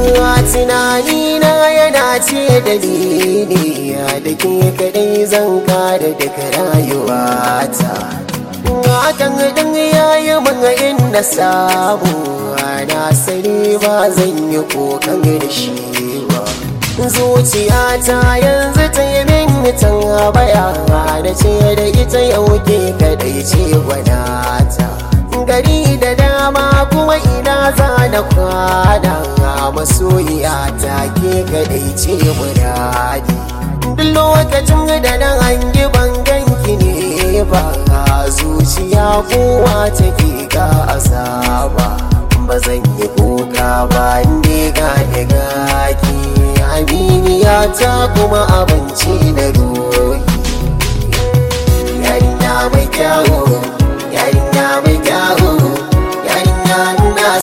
tunani na yana ce da ni ne da ke kadai zan kada daga rayuwata hakan din yayi min inda samu na sani ba zan yi kokan da shi ba zuciyata yanzu ta yi min tambaya da ce da ita yau ke kadai ce gwanata gari da dama kuma ina za na kwana masoyiya ta ke kadai ce muradi duk lokacin da na hangi banganki ne ba zuciya kowa take ga azaba ba zan yi kuka ba inda ga daga ki aminiya ta kuma abinci da rohi yarinya mai kyawu